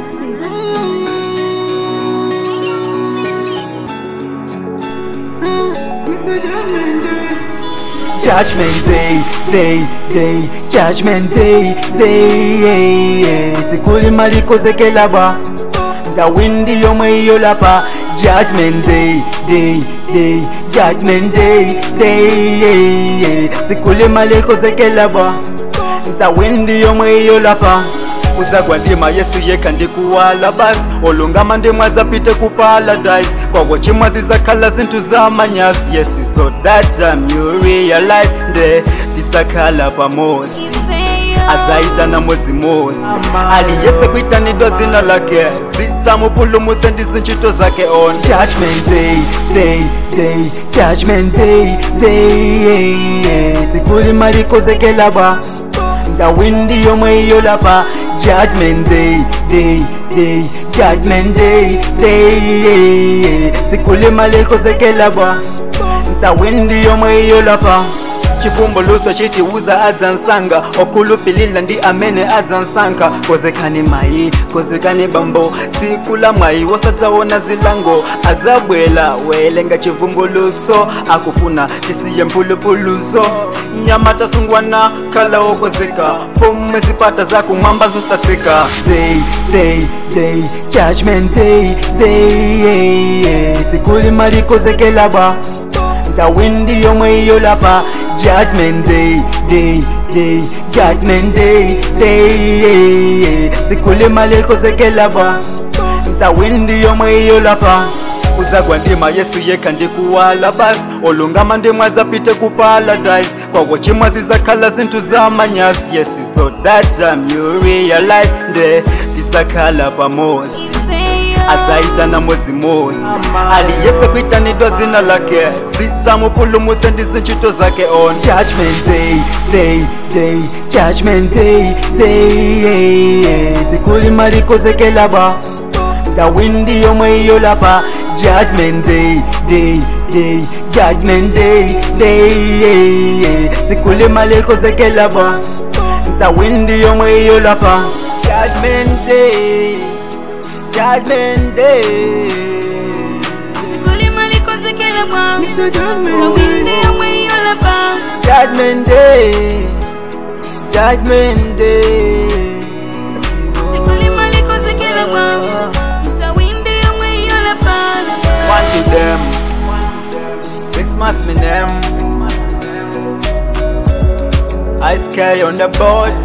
Judgment day, day, day, judgment day, day Zikuli malikozekela bwa ndawindi yomwe iyo lapa Judgment day, day, day, judgment day, day Zikuli malikozekela bwa ndawindi yomwe iyo lapa udzagwa ndima yesu yekha ndikuwala basi olungama ndimwe adzapite ku paradise kwakwo chimwe zidzakhala zinthu zamanyasi yes is so that time you realize nde tidzakhala pamodzi adzaitana modzimodzi aliyese kuitanidwa dzina lake zidzamupulumutse ndi zintchito zake on judgment day day day judgment day day dzikuli malikozekela bwa ndawindi yomwe iyo lapa judgment day day day judgment day day zikuli malikozekela bwa ndawindi yomwe iyo lapa chivumbuluso chitiuza adzansanga okhulupilila ndi amene adzansankha kozekani mayi kozekani bambo tsiku la mwayi wosadzaona zilango adzabwela welenga chivumbuluso akufuna tisiye mphulupuluso nyama tasungwana khala wokozeka pomwe zipata zakumwamba zosatsika day day day judgment day day tsikuli malikozekela bwa ndawindi yomwe iyo lapa judgment day day day judgment day day zikuli malikozekela bwa ndawindi yomwe iyo lapa udzagwa ndima yesu yekha ndikuwala basi olungama ndimwe adzapite ku paradise kwakwo chimwe zidzakhala zinthu zamanyasi yes is so that time you realize nde tidzakhala pamodzi adzaitana modzimodzi aliyese kuitanidwa dzina lake zidzamupulumutse ndi zintchito zake on judgment day day day judgment day day dzikuli malikozekela bwa ndawindi yomwe iyo lapa judgment day day day judgment day day dzikuli malikozekela bwa ndawindi yomwe iyo lapa judgment day Judgment Day. Zikuli malikozekela bwa Ndawindi yomwe iyo lapa Judgment Day. Judgment Day. Zikuli malikozekela bwa Ndawindi yomwe iyo lapa One to them. Six months me name. Ice K on the board.